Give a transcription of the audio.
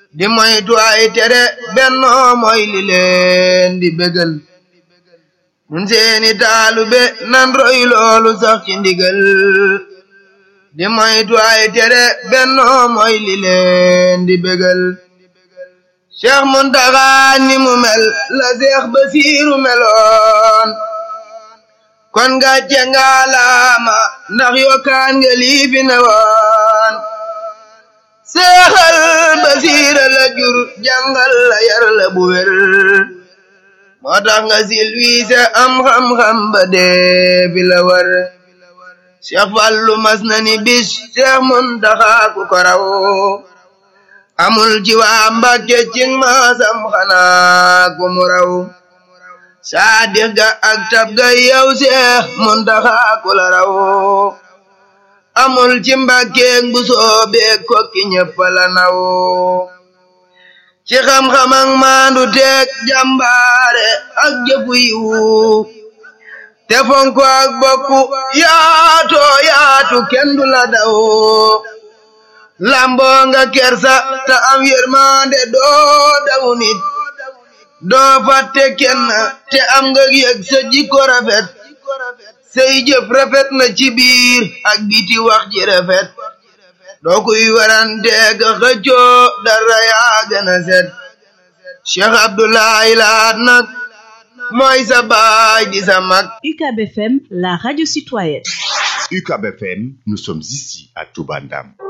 di moytu ay tere bennoo mooy li leen di bégal nun seeni taalube nan roy loolu sax ci ndigal di moytu ay tere bennoo mooy li leen di bégal Cheikh Muntaxa ni mu mel la Cheikh Basiiru meloon kon nga cengaalaama ndax yokkaan nga lii fi ne woon seexal basiira la jur jàngal la yar la bu wér moo tax nga silwiise am xam-xam ba dee fi la war Cheikh Fallu mas na ni bis Cheikh Muntaxa ku ko raw amul ci waa Mbàkke cing maasam xanaa ku mu raw saadix ga ak tab ga yow Seex Muntaxa ku la raw amul ci mbàkkeeg bu soobee kokki ñëpp la naw ci xam-xam ak maandu teeg jàmbaare ak jëfu yiwu te fonko ak bokku yaato yaatu kenn du la daw lamboo nga kersa te am yërmande doo daw nit doo fàtte kenn te am nga yëg sa jikko rafet say jëf rafet na ci biir ak biti wax ji rafet doo kuy warante ka xëccoo dara yaa gën a set Cheikh Abdoulaye Lahat nag mooy sa baay di sa mag UCAB FM, la radio citoyenne. UCAB FM, nous sommes ici à Toubandam.